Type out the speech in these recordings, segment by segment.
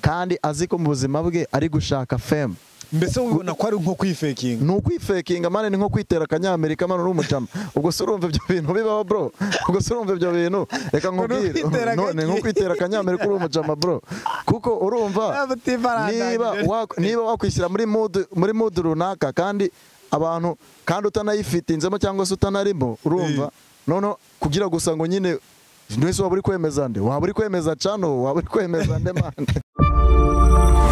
kandi azi ko mu buzima bwe ari gushaka femu mbese ubibona ko ari nko kwifekinga ni ukwifekinga mani ni nko kwitera akanyamerika mani uri umucama ubwo se urumva ibyo bintu bibaho bro ubwo se urumva ibyo bintu reka nkubwire kwitera No, ni nko agaki. kwitera akanyamerika uri umucama bro kuko urumva Ntabwo utibaranganya. niba wa- niba wakwishyira muri mood muri mood runaka kandi abantu kandi utanayifitinzemo cyangwa se utanarimo urumva noneho kugira gusa ngo nyine mwese waba uri kwemeza nde waba uri kwemeza cano waba uri kwemeza nde mani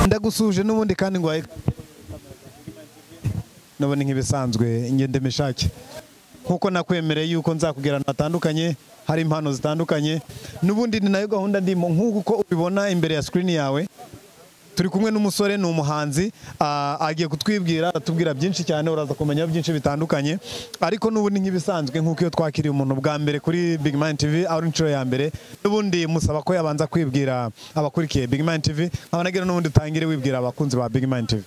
ndagusuje n'ubundi kandi ngo wayi nabona nk'ibisanzwe ngende mishake nk'uko nakwemereye yuko nzakubwira ahantu hatandukanye hari impano zitandukanye n'ubundi ni nayo gahunda ndimo nk'uko uko ubibona imbere ya sikirini yawe turi kumwe n'umusore ni umuhanzi ah, agiye kutwibwira aratubwira byinshi cyane uraza kumenya byinshi bitandukanye ariko n'ubundi nk'ibisanzwe nk'uko iyo twakiriye umuntu bwa mbere kuri Big Mind TV ari inshuro ya mbere n'ubundi musaba ko yabanza kwibwira abakurikiye Big Mind TV nkaba nagira n'ubundi utangire wibwira abakunzi ba Big Mind TV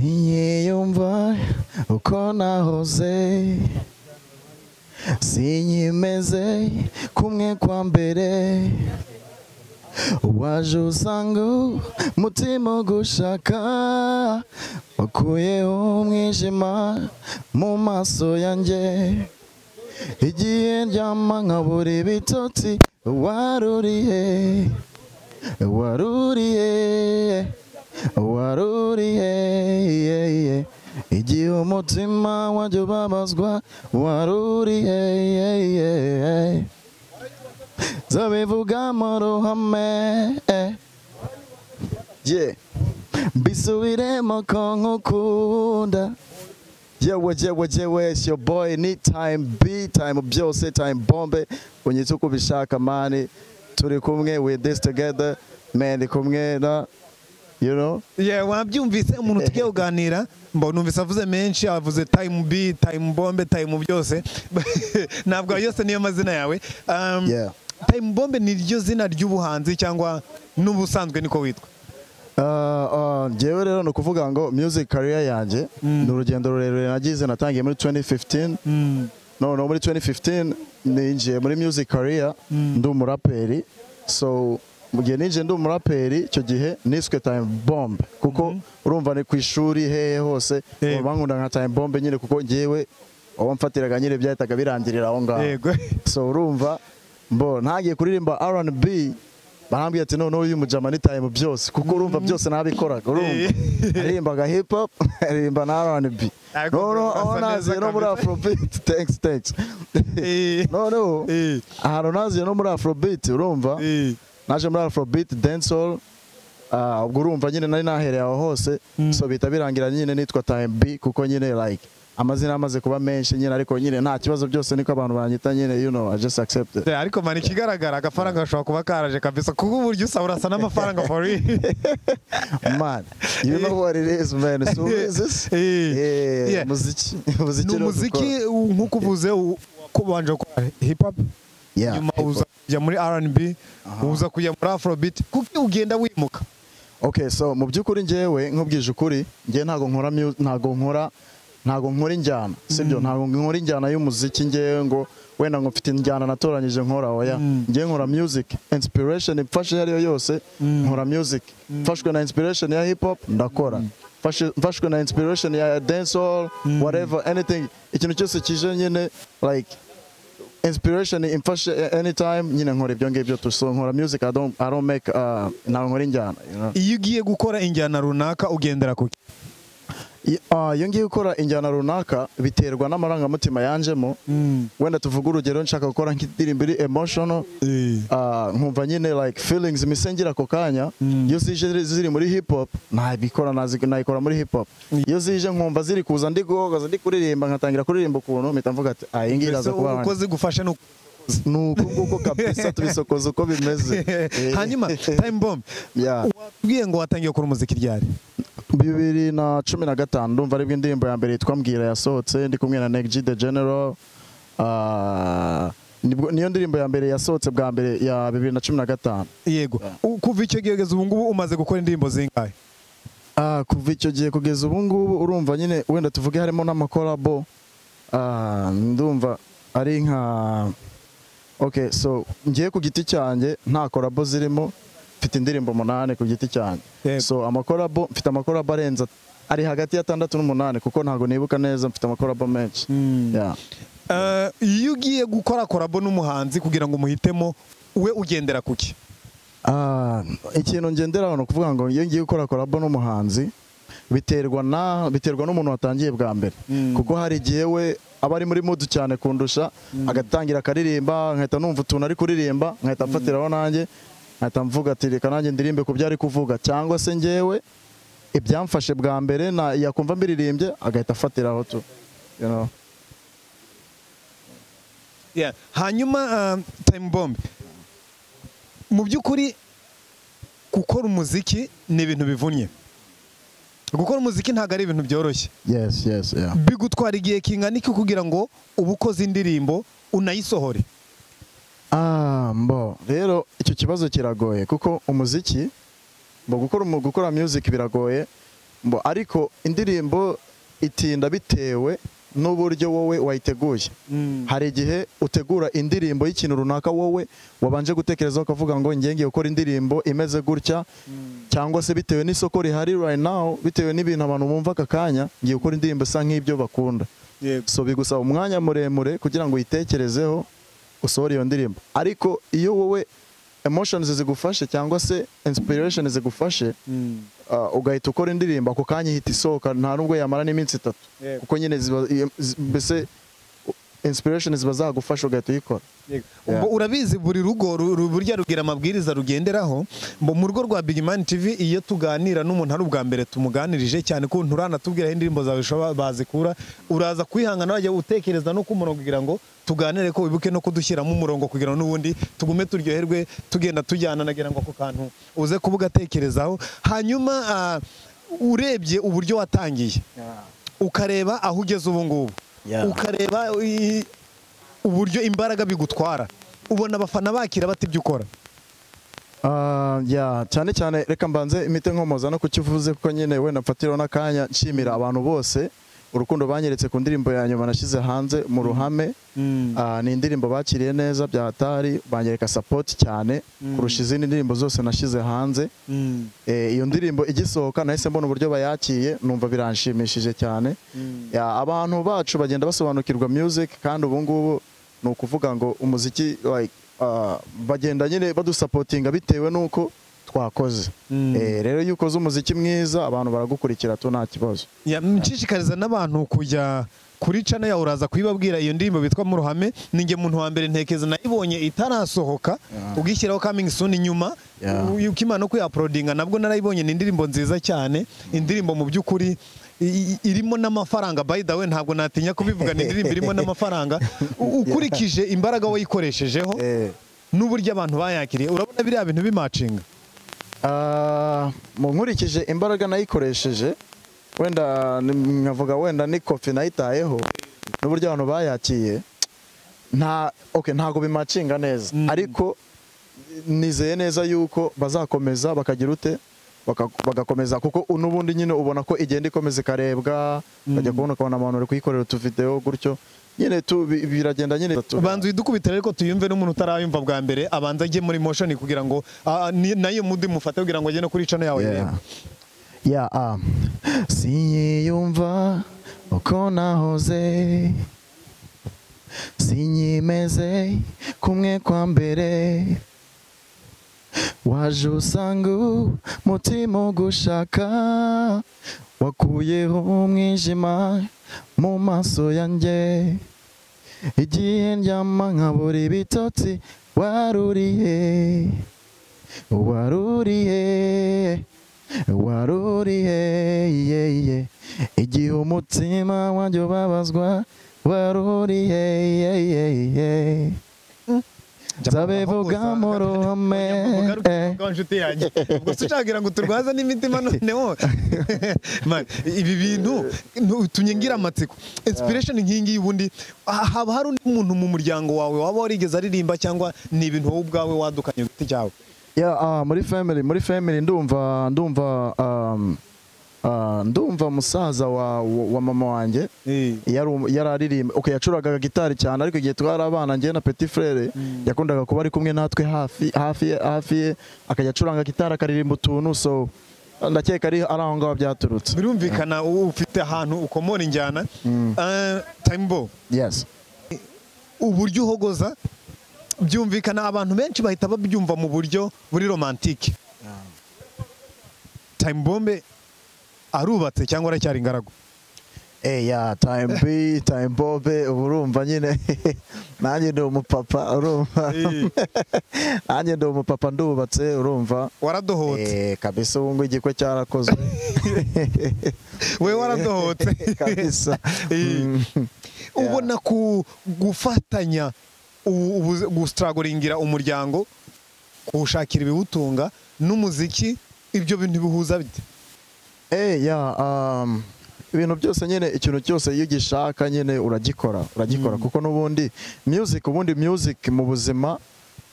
Sinyiyumva uko nahoze Sinyimeze kumwe kwa mbere Waje usanga umutima ugushaka Wakuyeho umwijima mu maso yanjye Igihe ndyama nkabura ibitotsi waruriye waruriye waruriye iye, iye. igihe umutima wajya ubabazwa waruriye iye, iye, iye. nzabivuga mu ruhame Yeah. mbisubiremo ko nkukunda yewe yewe yewe it's your boy ni time b time byose time bombe unyitse uko ubishaka mani turi kumwe with this together man ndi kumwe na you know Yeah, wabyumvise umuntu tugiye kuganira mbona numvise avuze menshi avuze time b time bombe time byose ntabwo ayo yose niyo mazina yawe um, Yeah. time bombe ni ryo zina ry'ubuhanzi cyangwa n'ubusanzwe niko witwa Uh, uh, njyewe rero ni ukuvuga ngo music career yanjye ni urugendo rurerure nagize natangiye muri 2015 no no muri 2015 ninjiye muri music career ndi umuraperi so mu gihe ninjiye ndi umuraperi icyo gihe niswe time bomb kuko urumva ni ku ishuri hehe hose Yego. bankunda nka time bomb nyine kuko njyewe uwo mfatiraga nyine byahitaga birangirira aho ngaho Yego. so urumva mbo ntagiye kuririmba R&B barambwira ati noneho uyu mujama ni time byose kuko urumva byose nabikoraga urumva aririmbaga hip hop aririmba na R&B Ariko noneho urumva aho asa naziye neza no muri kabisa. Afrobeat thanks thanks Eh. noneho Eh. ahantu naziye no muri Afrobeat urumva Eh. naje muri Afrobeat dancehall ah, ubwo urumva nyine nari nahereye aho hose so bihita birangira nyine nitwa time b kuko nyine like amazina amaze kuba menshi nyine ariko nyine nta kibazo byose niko abantu banyita nyine you know I just accept it Yeah, ariko mani ikigaragara agafaranga gashobora kuba karaje kabisa kuko uburyo usaba urasa n'amafaranga for real. man you know what it is man so what is this Eh. Eh, Yeah. muziki ni muziki rero dukora. umuziki u- nk'uko uvuze u- ko ubanje gukora hip hop Yeah, nyuma hip hop. uza kujya muri R&B uza kujya muri afrobeat kuko ugenda wimuka Okay, so mu by'ukuri njyewe nkubwije ukuri njye ntago nkora mu- ntago nkora ntago nkora injyana sibyo ntago nkora injyana y'umuziki njyewe ngo wenda ngo mfite injyana natoranyije nkora oya njye nkora music inspiration imfashe iyo ari yo yose nkora music mfashwe na inspiration ya hip hop ndakora Mfashe- mfashwe na inspiration ya dancehall whatever anything ikintu cyose kije nyine like inspiration imfashe anytime nyine nkora ibyo ngibyo tu so nkora music i don't i don't make uh, ntago nkora injyana you know? iyo ugiye gukora injyana runaka ugendera ku I- ah, iyo ngiye gukora injyana runaka biterwa n'amarangamutima yanjemo wenda tuvuge urugero nshaka gukora nk'indirimbo iri emotional ah, nkumva nyine like feelings misengera ako kanya iyo zije ziri muri hip hop nabikora nazi- nayikora muri hip hop iyo zije nkumva ziri kuza ndi guhogoza ndi kuririmba nkatangira kuririmba ukuntu mpita mvuga ati ah iyi ngiyi iraza kuba uko wanjye." zigufashe ni uko ni uku nguku kabisa tubisokoza uko bimeze hanyuma time bomb Yeah. watubwiye ngo watangiye gukora umuziki ryari bibiri na cumi na gatanu ndumva aribwo indirimbo ya mbere yitwa mbwira yasohotse ndi kumwe na Neg G the General Ah, nibwo- niyo ndirimbo ya mbere yasohotse bwa mbere ya bibiri na cumi na gatanu yego U- kuva icyo gihe kugeza ubu ngubu umaze gukora indirimbo zingahe Ah, kuva icyo gihe kugeza ubu ngubu urumva nyine wenda tuvuge harimo n'amakorabo Ah, ndumva ari nka okay so ngiye ku giti cyanjye nta korabo zirimo mfite indirimbo umunani ku giti cyanjye Yego. so amakorabo mfite amakorabo arenze ari hagati y'atandatu n'umunani kuko ntabwo nibuka neza mfite amakorabo menshi Yeah. Eh, iyo ugiye gukora korabo n'umuhanzi kugira ngo umuhitemo we ugendera ku ki Ah, ikintu ngenderaho ni ukuvuga ngo iyo ngiye gukora korabo n'umuhanzi biterwa na biterwa n'umuntu watangiye bwa mbere kuko hari igihe we aba ari muri mudu cyane kundusha agatangira akaririmba nkahita numva utuntu ari kuririmba nkahita mfatiraho nanjye nkahita mvuga ati reka nanjye ndirimbe ku byo ari kuvuga cyangwa se ngewe ibyamfashe bwa mbere na yakumva mbiririmbye agahita afatiraho tu you know. Yeah. hanyuma eh, time bomb mu by'ukuri gukora umuziki ni ibintu bivunnye gukora umuziki ntabwo ari ibintu byoroshye yes yes yeah. bigutwara igihe kingana iki kugira ngo uba ukoze indirimbo unayisohore Ah, mbo rero icyo kibazo kiragoye kuko umuziki mbo gukora umu- gukora music biragoye mbo ariko indirimbo itinda bitewe n'uburyo wowe wayiteguye hari igihe utegura indirimbo y'ikintu runaka wowe wabanje gutekerezaho ukavuga ngo njye ngiye gukora indirimbo imeze gutya cyangwa se bitewe n'isoko rihari right now bitewe n'ibintu abantu bumva aka kanya ngiye gukora indirimbo isa nk'ibyo bakunda so bigusaba umwanya muremure kugira ngo uyitekerezeho usohore iyo ndirimbo ariko iyo wowe emotions zigufashe cyangwa se inspiration zigufashe ah, ugahita ukora indirimbo ako kanya ihita isohoka nta nubwo yamara n'iminsi itatu Yego. kuko nyine ziba- iyo- zi- mbese u- inspiration ziba zagufasha ugahita uyikora Ubwo urabizi buri rugo ru- ru- burya rugira amabwiriza rugenderaho mbo mu rugo rwa Big Man TV iyo tuganira n'umuntu ari ubwa mbere tumuganirije cyane ko nturanatubwira aho indirimbo zawe ushobora- bazikura uraza kwihangana wajya utekereza no ku murongo kugira ngo tuganire ko wibuke no kudushyiramo umurongo kugira ngo n'ubundi tugume turyoherwe tugenda tujyana nagira ngo ako kantu uze kuba ugatekerezaho hanyuma ah, urebye uburyo watangiye ukareba aho ugeze ubu ngubu Yeah. ukareba i- uburyo imbaraga bigutwara ubona abafana bakira bata ibyo ukora Ah, yeah, cyane cyane reka mbanze imite nkomoza no kukivuze kuko nyine wenda mfatiraho n'akanya nshimira abantu bose urukundo banyeretse ku ndirimbo ya nyuma nashyize hanze mu ruhame Ah, ni indirimbo bakiriye neza bya hatari banyereka sapoti cyane kurusha izindi ndirimbo zose nashyize hanze Eh, iyo ndirimbo igisohoka nahise mbona uburyo bayakiye numva biranshimishije cyane Ya, abantu bacu bagenda basobanukirwa music kandi ubu ngubu ni ukuvuga ngo umuziki like, ah, bagenda nyine badusapotinga bitewe n'uko twakoze Eh, rero iyo ukoze umuziki mwiza abantu baragukurikira tu nta kibazo nshishikariza n'abantu kujya kuri cana yawe uraza kuyibabwira iyo ndirimbo bitwa mu ruhame ni njye muntu wa mbere ntekeza nayibonye itarasohoka ugishyiraho coming soon inyuma Yeah. u- ukimana no kuyaporodinga nabwo narayibonye ni indirimbo nziza cyane indirimbo mu by'ukuri i- i- irimo n'amafaranga by the way ntabwo natinya kubivuga ni indirimbo irimo n'amafaranga U- ukurikije imbaraga wayikoreshejeho Eh, n'uburyo abantu bayakiriye urabona biriya bintu bimacinga Ah, mu nkurikije imbaraga nayikoresheje wenda ni- nkavuga wenda ni kofi nayitayeho n'uburyo abantu bayakiye nta okay, ntabwo bimacinga neza ariko nizeye neza yuko bazakomeza bakagira ute Baka- bagakomeza kuko n'ubundi nyine ubona ko igenda ikomeza ikarebwa bajya kubona ukabona abantu bari kuyikorera utuvidewo gutyo nyine tu bi- biragenda nyine banza uyidukubitire ariko tuyumve n'umuntu utarayumva bwa mbere abanza ajye muri motion kugira ngo ah, ni- nayo mudi mufate kugira ngo ajye no kuri cana yawe irebe. Yeah, um, sinyiyumva uko nahoze sinyimeze kumwe kwa mbere waje usanga umutima ugushaka wakuyeho umwijima mu maso yanjye igihe ndyama nkabura ibitotsi waruriye waruriye waruriye ye ye igihe umutima wanjye ubabazwa waruriye ye ye ye nzabivuga mu ruhame Mugaruke umwuga w'inshuti yanjye ubwo se ucagira ngo turwaze n'imitima noneho Man, ibi bintu utumye ngira amatsiko inspiration nk'iyi ngiyi ubundi ah, haba hari undi muntu mu muryango wawe waba warigeze aririmba cyangwa ni ibintu wowe ubwawe wadukanye ku giti cyawe Yeah, ah, muri family muri family ndumva ndumva um, Ah, ndumva musaza wa, wa, wa mama wanjye Eh. yari umu- yari aririmba okay yacuraga gitari cyane ariko igihe twari abana njye na petit frere yakundaga kuba ari kumwe natwe hafi hafi ye- hafi ye akajya acuranga gitari akaririmba utuntu so ndakeka ari ari aho ngaho byaturutse birumvikana uba ufite ahantu ukomora injyana Eh, time bo yes uburyo uhogoza byumvikana abantu benshi bahita babyumva mu buryo buri romantike time bombe arubatse cyangwa aracyari ingaragu Eh ya time B time Bobe ubu urumva nyine nanjye ndi umupapa urumva Eh. nanjye ndi umupapa ndubatse urumva waradohotse eh kabisa ubu ngubu igikwe cyarakozwe we waradohotse kabisa Eh. Mm. ubona ku gufatanya ubu- ubu- gusitaragoringira umuryango kuwushakira ibiwutunga n'umuziki ibyo bintu bihuza bite Eh ya um, ibintu byose nyine ikintu cyose iyo ugishaka nyine uragikora uragikora kuko n'ubundi music ubundi music mu buzima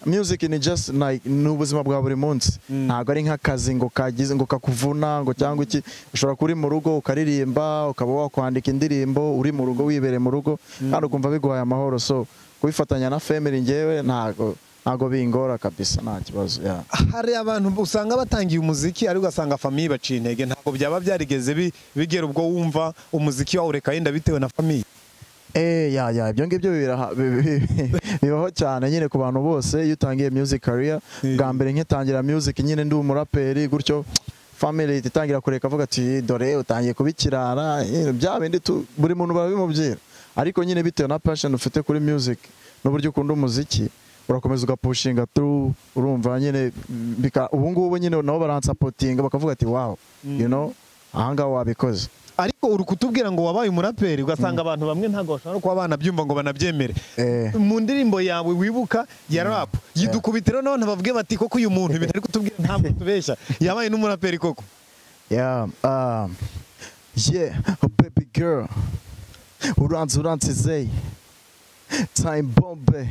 music ni just like ni ubuzima bwa buri munsi ntabwo ari nk'akazi ngo kagize ngo kakuvuna ngo cyangwa iki ushobora kuba uri mu rugo ukaririmba ukaba wakwandika indirimbo uri mu rugo wibereye mu rugo kandi ukumva biguhaye amahoro so kubifatanya na family ngewe ntabwo ntabwo bingora kabisa nta kibazo yeah. hari abantu usanga batangiye umuziki ariko ugasanga famiye baciye intege ntabwo byaba byarigeze bi- bigera ubwo wumva umuziki wawureka yenda bitewe na famiye Eh, ya, ya, ibyo ngibyo biraha- bi- bi- bi- bibaho cyane nyine ku bantu bose iyo utangiye music career Eh. bwa mbere nkitangira music nyine ndi umuraperi gutyo family ihita itangira kureka avuga ati dore utangiye kubikirara eh, bya bindi tu- buri muntu barabimubwira ariko nyine bitewe na passion ufite kuri music n'uburyo ukunda umuziki urakomeza ugapushinga through urumva nyine bika- ubu ngubu nyine nabo baransapotinga bakavuga ati wow you know ahangaha wabikoze ariko uri kutubwira ngo wabaye umuraperi ugasanga abantu bamwe ntabwo bashobora kuba banabyumva ngo banabyemere Eh. mu ndirimbo yawe wibuka ya rap yidukubitiro none babwiye bati koko uyu muntu ibintu ari kutubwira ntabwo tubeshya yabaye n'umuraperi koko Yeah, um, yeah, oh baby girl. Uranze uransize. Time bombe.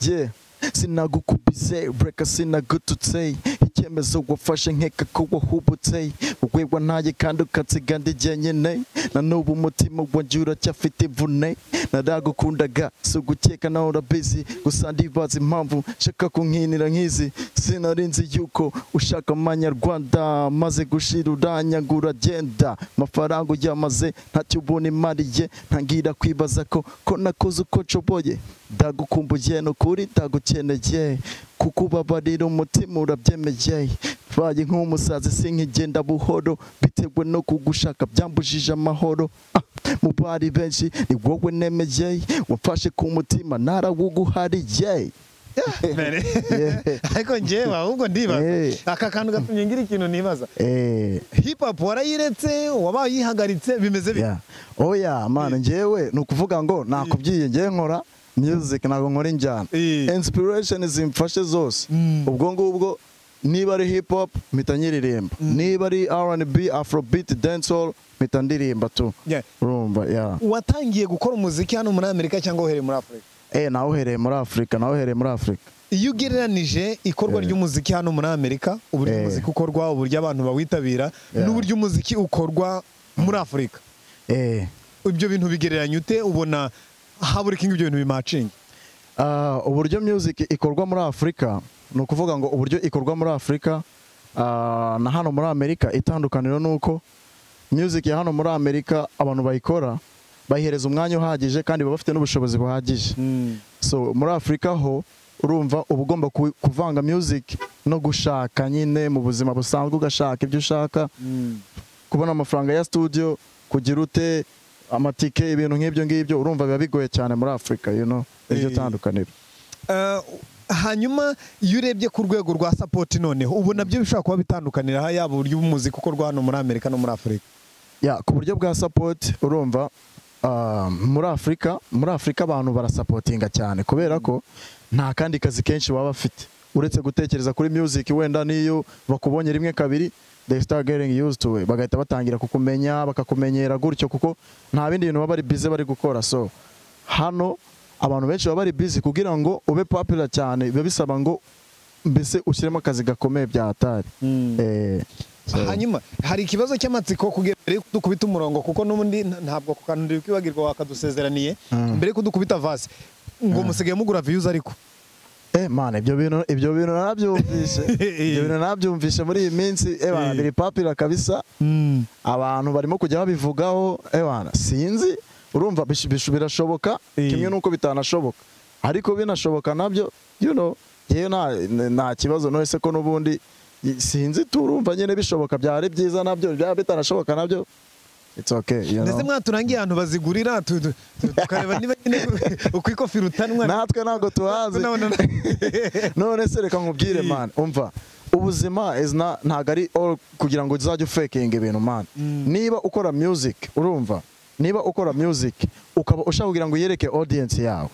yeah. sinagukubize reka sinagututse icyemezo wafashe nkeka ko wahubutse wowe wantaye kandi ukansiga ndi jyenyine na n'ubu umutima wanjye uracyafite imvune naragukundaga si ugukeka nawe urabizi gusa ndibaza impamvu nshaka kunkinira nk'izi sinarinzi yuko ushaka amanyarwanda maze gushira uranyagura agenda amafaranga uyamaze ntacyo ubona imariye ntangira kwibaza ko ko nakoze uko nshoboye ndagukumbuye ni ukuri ndagukeneye kuko ubabarira umutima urabyemeye mbaye nk'umusazi sinkigenda buhoro bitewe no kugushaka byambujije amahoro Ah, mu bari benshi ni wowe nemeye wamfashe ku mutima narawuguhariye mbere Yeah. ariko njyewe ahubwo ndibaza Yeah. aka kantu gatumye ngira ikintu nibaza Eh, hip hop warayiretse wabaye uyihagaritse bimeze bite yeah. oya mana njyewe ni ukuvuga ngo nakubwiye ngewe nkora music ntabwo nkora injyana Eh. inspiration zimfashe zose Mm. ubwo ngubwo niba ari hip hop mpita nyiririmba niba ari R&B afrobeat dancehall mpita ndirimba tu Yeah. urumva yeah. watangiye gukora umuziki hano muri amerika cyangwa uhereye muri afurika eh nawe uhereye muri afurika nawe uhereye muri afurika iyo ugereranije ikorwa ry'umuziki hano muri amerika uburyo Eh. umuziki ukorwa uburyo abantu bawitabira Yeah. n'uburyo umuziki ukorwa muri afurika eh ibyo bintu bigereranya ute ubona habura kingi ibyo bintu bimacingi Ah, uburyo music ikorwa muri afurika ni ukuvuga ngo uburyo ikorwa muri afurika ah, na hano muri amerika itandukaniro ni uko music ya hano muri amerika abantu bayikora bayihereza umwanya uhagije kandi baba bafite n'ubushobozi buhagije so muri afurika ho urumva uba ugomba ku- kuvanga music no gushaka nyine mu buzima busanzwe ugashaka ibyo ushaka kubona amafaranga ya studio kugira ute amatike ibintu nk'ibyo ngibyo urumva biba bigoye cyane muri afurika you know iryo Eh. tandukaniro Eh, hanyuma iyo urebye ku rwego rwa sapoti noneho ubona byo bishobora kuba bitandukanira ha- yaba uburyo umuziki ukorwa hano muri amerika no muri afurika ya ku buryo bwa support urumva ah, muri afurika muri afurika abantu barasapotinga cyane kubera ko nta kandi kazi kenshi baba bafite uretse gutekereza kuri music wenda n'iyo bakubonye rimwe kabiri they start getting used to it bagahita batangira kukumenya bakakumenyera gutyo kuko nta bindi bintu baba bari busy bari gukora so hano abantu benshi baba bari busy kugira ngo ube popular cyane biba bisaba ngo mbese ushyiremo akazi gakomeye bya hatari eh, So- hanyuma hari ikibazo cy'amatsiko kugira mbere yuko dukubita umurongo kuko n'ubundi nta- ntabwo ku kantu kwibagirwa wakadusezeraniye mbere yuko dukubita vase ngo musigaye mugura views ariko Eh man ibyo bintu ibyo bintu narabyumvise ibyo bintu narabyumvise muri iyi minsi eh bana biri papira kabisa abantu barimo kujya babivugaho eh bana sinzi urumva bish- bish- birashoboka Eh. kimwe nuko bitanashoboka ariko binashoboka nabyo you know yewe nta nta kibazo nose ko n'ubundi i- sinzi turumva nyine bishoboka byari byiza nabyo byaba bitanashoboka nabyo it's okay you ndetse know mwaturangiye ahantu bazigurira tu- tu- tu- tukareba niba nyine uko ikofi irutanwa natwe ntabwo tuhazi None- none se reka nkubwire Mm. man umva ubuzima is not- ntabwo ari all kugira ngo uzajye ufakinga ibintu man Mm. niba ukora music urumva niba ukora music ukaba ushaka kugira ngo uyereke audience yawe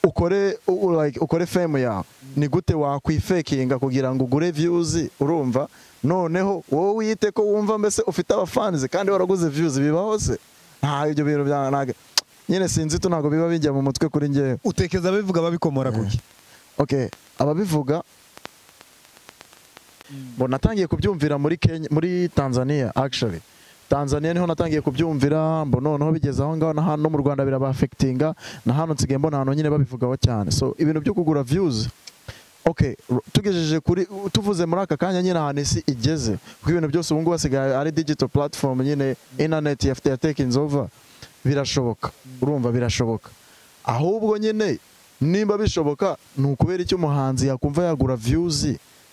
ukore u- u- like, ukore fame yawe ni gute wakwifakinga kugira ngo ugure views urumva noneho wowe wiyite ko wumva mbese ufite abafanizi kandi waraguze views bibaho se nta ibyo bintu bya ntabwo- nyine sinzi tu ntabwo biba bijya mu mutwe kuri njyewe utekereza ababivuga babikomora kuki okay ababivuga bo natangiye kubyumvira muri Kenya muri Tanzania actually Tanzania niho natangiye kubyumvira mbo noneho bigeze aho ngaho na hano mu Rwanda birabafectinga na hano nsigaye mbona ahantu nyine babivugaho cyane so ibintu byo kugura views okay ru- tugejeje kuri u- tuvuze muri aka kanya nyine ahantu isi igeze kuko ibintu byose ubu ngubu hasigaye ari digital platform nyine internet ya ya taking over birashoboka urumva birashoboka ahubwo nyine nimba bishoboka ni ukubera icyo umuhanzi yakumva yagura views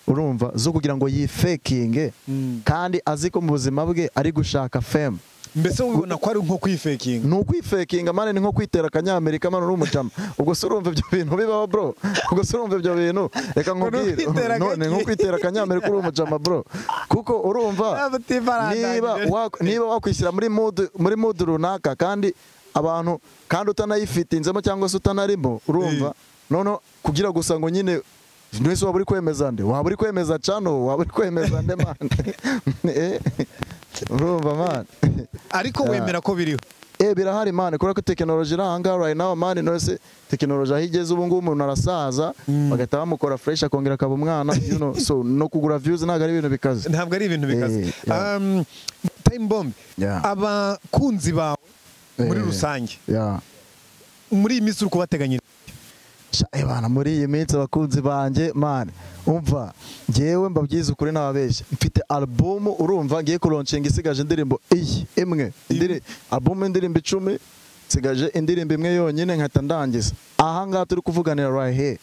urumva zo kugira ngo yifekinge Mm. kandi azi ko mu buzima bwe ari gushaka fame mbese wibona ko ari nko kwifakinga ni ukwifakinga mani ni nko kwitera akanyamerika mani uri umucama ubwo se urumva ibyo bintu bibaho bro ubwo se urumva ibyo bintu reka nkubwire kwitera No, ni nko agaki. kwitera akanyamerika uri umucama bro kuko urumva niba wak- niba wakwishyira muri mood muri mood runaka kandi abantu kandi utanayifitinzemo cyangwa se utanarimo urumva noneho kugira gusa ngo nyine mwese waba uri kwemeza nde waba uri kwemeza cano waba uri kwemeza nde mani Eh, urumva mani ariko Yeah. wemera ko biriho Eh birahari mani kubera ko tekinoloji iri ahangaha right now mani nose tekinoloji aho igeze ubu ngubu umuntu arasaza bagahita bamukora fresh akongera akaba umwana you know, so no kugura views ntabwo ari ibintu bikaze ntabwo ari ibintu bikaze Eh, yeah. Um, time bomb Yeah. abakunzi bawe muri Eh. rusange yeah. muri iyi minsi uri kubateganyiriza Sha, eh, bana muri iyi minsi abakunzi banjye mani umva ngewe mbabwize ukuri ntababeshya mfite alubumu urumva ngiye kuronshinga isigaje indirimbo iyi imwe Indiri- alubumu y'indirimbo icumi nsigaje indirimbo imwe yonyine nkahita ndangiza aha ngaha turi kuvuganira right here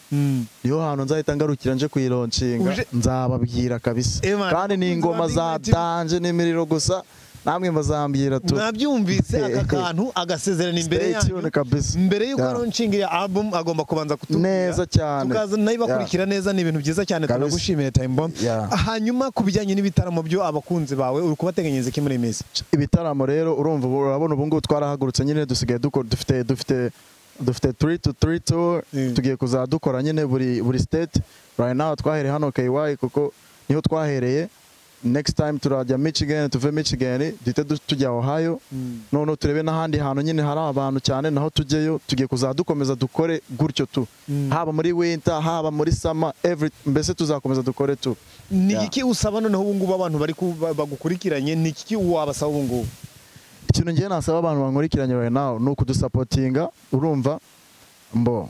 niho hantu nzahita ngarukira nje kuyironshinga Uje- nzababwira kabisa Eh, man, kandi ni ingoma nzababwira za iki- danje n'imiriro gusa namwe muzambwira tu mwabyumvise aka Eh, eh. kantu agasezerana imbere Stay yanyu tuned kabisa. mbere y'uko Yeah. aronshinga iya album agomba kubanza kutubwira Neza cyane. tukaza nayibakurikira neza ni ibintu byiza cyane Kabisa. tunagushimiye time bomb Yeah. hanyuma ku bijyanye n'ibitaramo byo abakunzi bawe uri kubateganyiriza iki muri iyi minsi ibitaramo rero urumva ubu- urabona ubu ngubu twarahagurutse nyine dusigaye dukora dufite dufite dufite turi tu turi tu Mm. tugiye kuzadukora nyine buri buri state right now twahereye hano KY kuko niho twahereye next time turajya Michigan tuve Michigan duhite du- tujya Ohio noneho turebe n'ahandi hantu nyine hari abantu cyane naho tujyeyo tugiye kuzadukomeza dukore gutyo tu Mm. haba muri winter haba muri summer every mbese tuzakomeza dukore tu ni Yeah. iki usaba noneho ubu ngubu abantu bari ku- ba- bagukurikiranye ni iki wabasaba ubu ngubu ikintu ngiye nasaba abantu bankurikiranye right now ni ukudusapotinga urumva mbo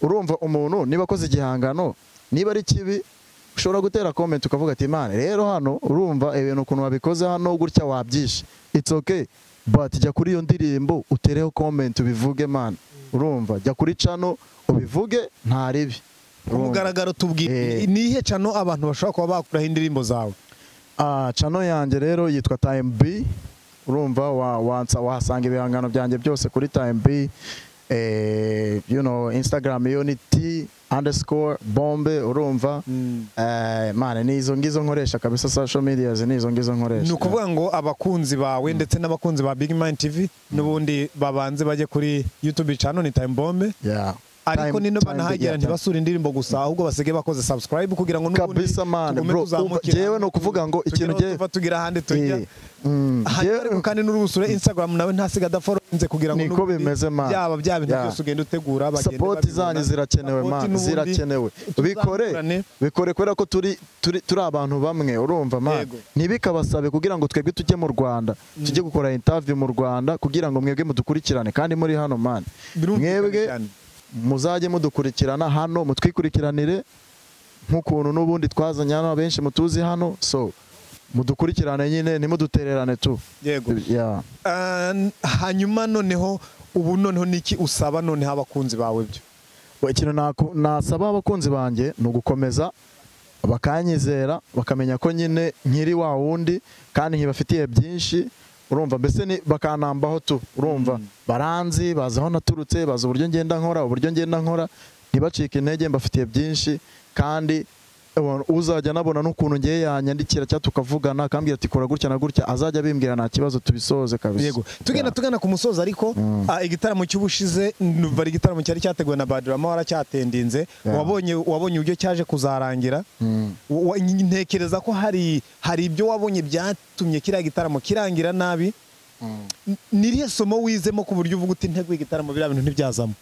urumva umuntu niba akoze igihangano niba ari kibi ushobora gutera comment ukavuga ati imana rero hano urumva ibintu ukuntu wabikoze hano gutya wabyishe it's okay but jya kuri iyo ndirimbo utereho comment ubivuge man urumva jya kuri cano ubivuge nta ribi ku mugaragaro tubwire Eh. ni ihe cano abantu bashobora kuba bakuraho indirimbo zawe Ah, cano yanjye rero yitwa time b urumva wa, wansa, wahasanga ibihangano byanjye byose kuri time b eh, you know, instagram yo ni t underscore bombe urumva Mm. eh, mane ni izo ngizo nkoresha kabisa social medias ni izo ngizo nkoresha ni ukuvuga ngo abakunzi bawe ndetse n'abakunzi ba big mind tv n'ubundi babanze bajye kuri youtube channel ni time bombe yeah. ariko Time- nino time banahagera bigera. ntibasure indirimbo gusa ahubwo basige bakoze subscribe kugira ngo n'ubundi Kabisa man, tugume bro. Umva, tuzamukira. jewe ni ukuvuga ngo Tugire ikintu aho jye- tuva tugira ahandi tujya Eh, mm, hanyuma jewe- ariko kandi n'urubusure instagram nawe ntasiga adaforoze kugira ngo Niko n'ubundi bimeze, man. byaba bya bintu Yeah. byose ugenda utegura bagende sapoti babibona. zanyu zirakenewe Support man n'ubundi zirakenewe tuzakurane. bikore bikore kubera ko turi turi turi abantu bamwe urumva man Yego. ntibikabasabe kugira ngo twebwe tujye mu Rwanda tujye gukora interview mu Rwanda kugira ngo mwebwe mudukurikirane kandi muri hano man Birumvikana mwebwe cyane. muzajye mudukurikirana hano mutwikurikiranire nk'ukuntu n'ubundi twazanye hano abenshi mutuzi hano so mudukurikirane nyine ntimudutererane tu yego Yeah. Ah, hanyuma noneho ubu noneho niki usaba noneho abakunzi bawe byo Wa- ikintu naku- nasaba abakunzi banjye ni ugukomeza bakanyizera bakamenya ko nyine nkiri wa wundi kandi nkibafitiye byinshi urumva mbese ni- bakanambaho tu urumva baranzi bazi aho naturutse bazi uburyo ngenda nkora uburyo ngenda nkora ntibacike intege mbafitiye byinshi kandi ubona- uzajya anabona n'ukuntu ngewe yanyandikira cyangwa tukavugana akambwira ati kora gutya na gutya azajya abimbwira nta kibazo tubisoze kabisa yego tugenda tugana ku musozo ariko ah, igitaramo cy'ubushize numva ari igitaramo cyari cyateguwe na Badurama waracyatendinze Yeah. wabonye wabonye uburyo cyaje kuzarangira Wa- ntekereza ko hari hari ibyo wabonye byatumye kiriya gitaramo kirangira nabi nirihe somo wizemo ku buryo uvuga uti integuye igitaramo biriya bintu ntibyazamo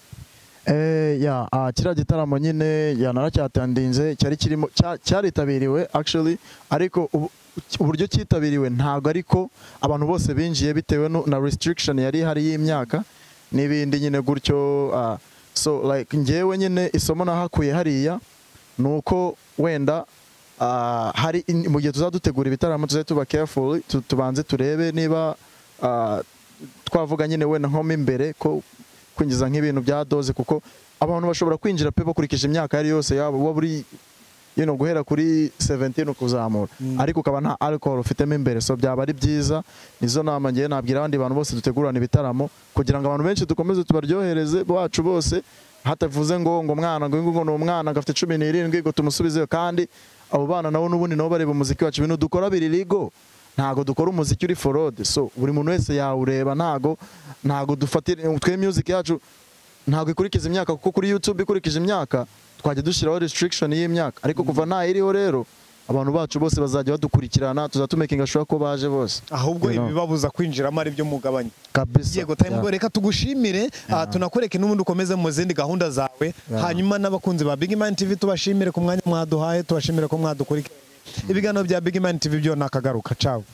Eh, ya ah, kiriya gitaramo nyine ya naracyatandinze cyari kirimo cya- cyaritabiriwe actually ariko ubu- uburyo cyitabiriwe ntabwo ariko abantu bose binjiye bitewe nu- na restriction yari ihari y'imyaka n'ibindi nyine gutyo ah, so like ngewe nyine isomo nahakuye hariya ni uko wenda ah, hari in- mu gihe tuzadutegura ibitaramo tuzajya tuba careful tu- tubanze turebe niba ah, twavuga nyine wenda nko mo imbere ko kwinjiza nk'ibintu bya doze kuko abantu bashobora kwinjira pe bakurikije imyaka yari yose yabo uba buri you know, guhera kuri 17 ukuzamura ariko ukaba nta alcohol ufitemo imbere so byaba ari byiza nizo nama ngewe nabwira abandi bantu bose dutegurana ibitaramo kugira ngo abantu benshi dukomeze tubaryohereze bacu bose hatavuze ngo ngo umwana ngo ngo ni umwana ngo afite cumi n'irindwi ngo tumusubizeyo kandi abo bana nabo n'ubundi nabo bareba umuziki wacu ibintu dukora biri legal ntago dukora umuziki uri forode so buri muntu wese yawureba ntago ntago dufatira twe music yacu ntabwo ikurikiza imyaka kuko kuri YouTube ikurikije imyaka twajya dushyiraho restriction y'imyaka ariko kuva nta iriho rero abantu bacu bose bazajya badukurikirana tuzatumekinga sure ko baje bose ahubwo You know. ibibabuza kwinjiramo ari byo mugabanya kabisa yego time Yeah. ngo reka tugushimire ah, tunakureke n'ubundi ukomeze mu zindi gahunda zawe hanyuma n'abakunzi ba Big Man TV tubashimire ku mwanya mwaduhaye tubashimire ko mwadukurikiranye ibiganiro bya Big Man TV byo nakagaruka ciao